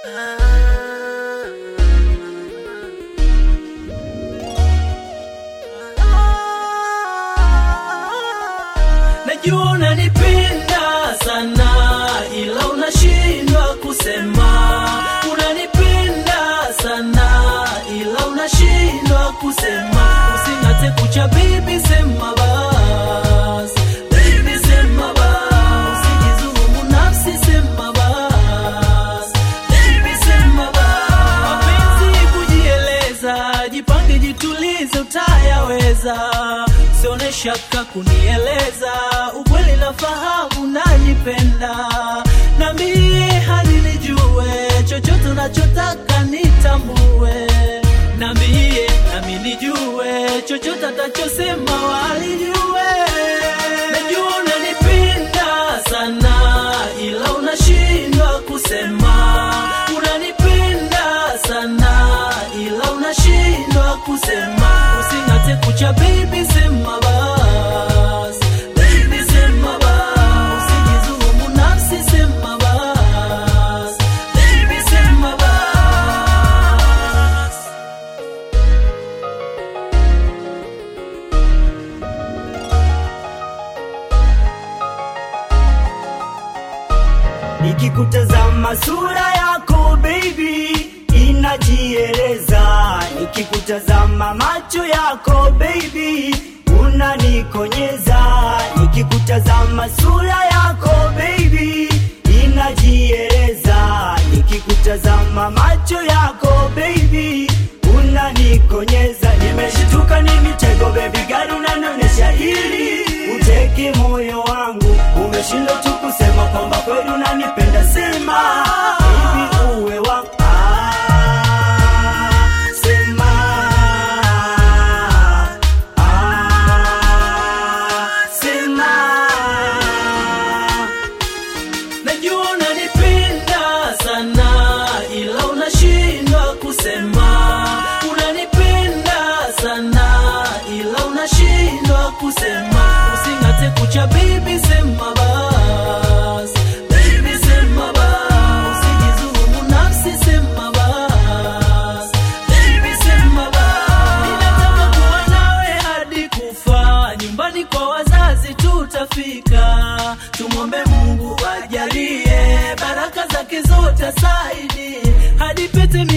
Najua unanipenda sana, ila unashindwa kusema. Unanipenda sana, ila unashindwa kusema. Using'ate kucha, baby, sema bas. Baby, sema bas. Usijidhulumu nafsi, sema bas. Baby, sema bas. Mapenzi kujieleza, jipange, jitulize, utayaweza. Usione shaka kunieleza, ukweli nafahamu nanipenda. Nambie hadi nijue, chochote unachotaka nitambue. Nambie nami nijue, chochote atachosema walijue. Najua unanipenda sana, ila unashindwa kusema. Unanipenda sana, ila unashindwa kusema. Using'ate kucha, baby, sema bas. Baby, sema bas. Usijidhulumu nafsi, sema bas. Baby, sema bas. Nikikutazama sura yako baby inajieleza, nikikutazama macho yako baby unanikonyeza, nikikutazama sura yako baby inajieleza, nikikutazama macho yako baby unanikonyeza, nimeshituka ni mitego baby gari unanionyesha ili uteke moyo wangu, umeshindwa tu kusema kwamba kweli unanipenda, sema hivi uwe wangu Ah, sema Ah, sema Najua unanipenda sana, ila unashindwa kusema. Unanipenda sana, ila unashindwa kusema. Using'ate kucha, baby, sema bas. Baby, sema bas. Usijidhulumu nafsi, sema bas. Baby, sema bas. Ninataka kuwa nawe hadi kufa, nyumbani kwa wazazi tutafika. Tumwombe Mungu ajalie baraka zake zote asaidie, hadi pete